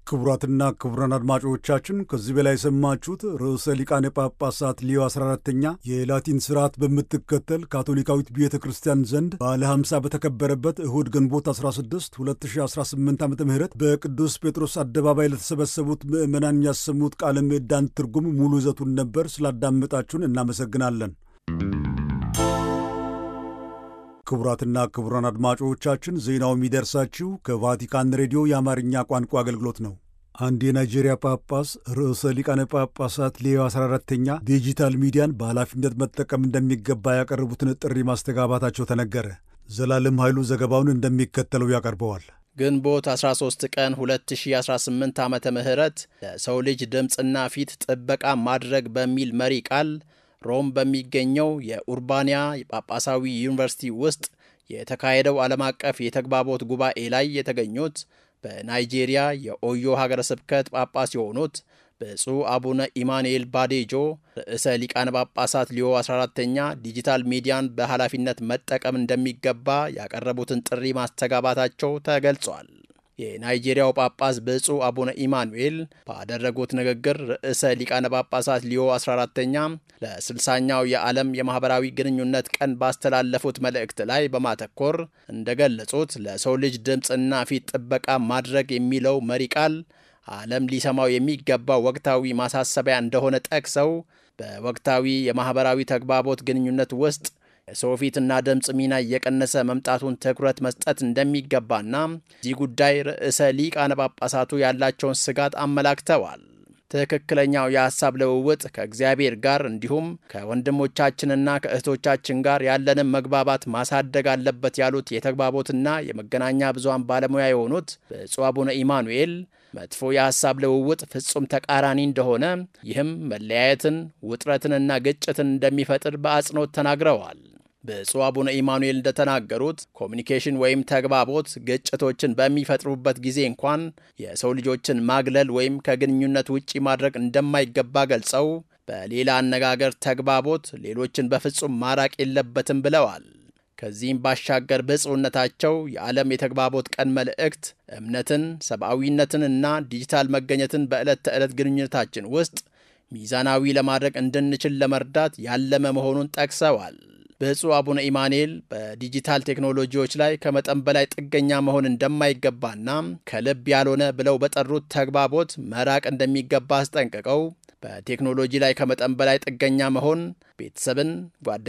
ክቡራትና ክቡራን አድማጮቻችን ከዚህ በላይ የሰማችሁት ርዕሰ ሊቃነ ጳጳሳት ሊዮ 14ተኛ የላቲን ስርዓት በምትከተል ካቶሊካዊት ቤተ ክርስቲያን ዘንድ ባለ 50 በተከበረበት እሁድ ግንቦት 16 2018 ዓ ም በቅዱስ ጴጥሮስ አደባባይ ለተሰበሰቡት ምዕመናን ያሰሙት ቃለ ምዕዳን ትርጉም ሙሉ ይዘቱን ነበር። ስላዳመጣችሁን እናመሰግናለን። ክቡራትና ክቡራን አድማጮቻችን ዜናው የሚደርሳችሁ ከቫቲካን ሬዲዮ የአማርኛ ቋንቋ አገልግሎት ነው። አንድ የናይጄሪያ ጳጳስ ርዕሰ ሊቃነ ጳጳሳት ሌዮ 14ተኛ ዲጂታል ሚዲያን በኃላፊነት መጠቀም እንደሚገባ ያቀረቡትን ጥሪ ማስተጋባታቸው ተነገረ። ዘላለም ኃይሉ ዘገባውን እንደሚከተለው ያቀርበዋል። ግንቦት 13 ቀን 2018 ዓመተ ምህረት ለሰው ልጅ ድምፅና ፊት ጥበቃ ማድረግ በሚል መሪ ቃል ሮም በሚገኘው የኡርባንያ ጳጳሳዊ ዩኒቨርሲቲ ውስጥ የተካሄደው ዓለም አቀፍ የተግባቦት ጉባኤ ላይ የተገኙት በናይጄሪያ የኦዮ ሀገረ ስብከት ጳጳስ የሆኑት ብፁዕ አቡነ ኢማኑኤል ባዴጆ ርዕሰ ሊቃነ ጳጳሳት ሊዮ 14ተኛ ዲጂታል ሚዲያን በኃላፊነት መጠቀም እንደሚገባ ያቀረቡትን ጥሪ ማስተጋባታቸው ተገልጿል። የናይጄሪያው ጳጳስ ብፁዕ አቡነ ኢማኑኤል ባደረጉት ንግግር ርዕሰ ሊቃነ ጳጳሳት ሊዮ 14ተኛ ለስልሳኛው የዓለም የማኅበራዊ ግንኙነት ቀን ባስተላለፉት መልእክት ላይ በማተኮር እንደገለጹት ለሰው ልጅ ድምፅና ፊት ጥበቃ ማድረግ የሚለው መሪ ቃል ዓለም ሊሰማው የሚገባ ወቅታዊ ማሳሰቢያ እንደሆነ ጠቅሰው በወቅታዊ የማኅበራዊ ተግባቦት ግንኙነት ውስጥ የሰው ፊትና ድምፅ ሚና እየቀነሰ መምጣቱን ትኩረት መስጠት እንደሚገባና እዚህ ጉዳይ ርዕሰ ሊቃነ ጳጳሳቱ ያላቸውን ስጋት አመላክተዋል። ትክክለኛው የሐሳብ ልውውጥ ከእግዚአብሔር ጋር እንዲሁም ከወንድሞቻችንና ከእህቶቻችን ጋር ያለንን መግባባት ማሳደግ አለበት ያሉት የተግባቦትና የመገናኛ ብዙሃን ባለሙያ የሆኑት ብፁዕ አቡነ ኢማኑኤል መጥፎ የሐሳብ ልውውጥ ፍጹም ተቃራኒ እንደሆነ ይህም መለያየትን፣ ውጥረትንና ግጭትን እንደሚፈጥር በአጽንኦት ተናግረዋል። ብፁዕ አቡነ ኢማኑኤል እንደተናገሩት ኮሚኒኬሽን ወይም ተግባቦት ግጭቶችን በሚፈጥሩበት ጊዜ እንኳን የሰው ልጆችን ማግለል ወይም ከግንኙነት ውጪ ማድረግ እንደማይገባ ገልጸው በሌላ አነጋገር ተግባቦት ሌሎችን በፍጹም ማራቅ የለበትም ብለዋል። ከዚህም ባሻገር ብፁዕነታቸው የዓለም የተግባቦት ቀን መልእክት እምነትን፣ ሰብአዊነትንና ዲጂታል መገኘትን በዕለት ተዕለት ግንኙነታችን ውስጥ ሚዛናዊ ለማድረግ እንድንችል ለመርዳት ያለመ መሆኑን ጠቅሰዋል። ብፁዕ አቡነ ኢማኑኤል በዲጂታል ቴክኖሎጂዎች ላይ ከመጠን በላይ ጥገኛ መሆን እንደማይገባና ከልብ ያልሆነ ብለው በጠሩት ተግባቦት መራቅ እንደሚገባ አስጠንቅቀው በቴክኖሎጂ ላይ ከመጠን በላይ ጥገኛ መሆን ቤተሰብን፣ ጓደ